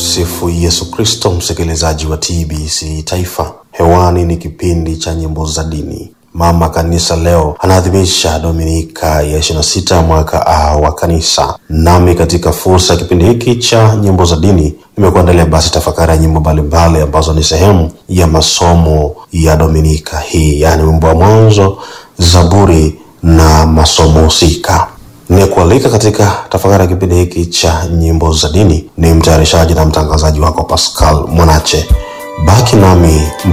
Tumsifu Yesu Kristo, msikilizaji wa TBC Taifa. Hewani ni kipindi cha nyimbo za dini. Mama Kanisa leo anaadhimisha Dominika ya 26 mwaka A wa Kanisa, nami katika fursa ya kipindi hiki cha nyimbo za dini nimekuandalia basi tafakari ya nyimbo mbalimbali ambazo ni sehemu ya masomo ya Dominika hii, yaani wimbo wa mwanzo, Zaburi na masomo husika. Nikualika katika tafakari ya kipindi hiki cha nyimbo za dini ni mtayarishaji na mtangazaji wako Pascal Mwanache. Baki nami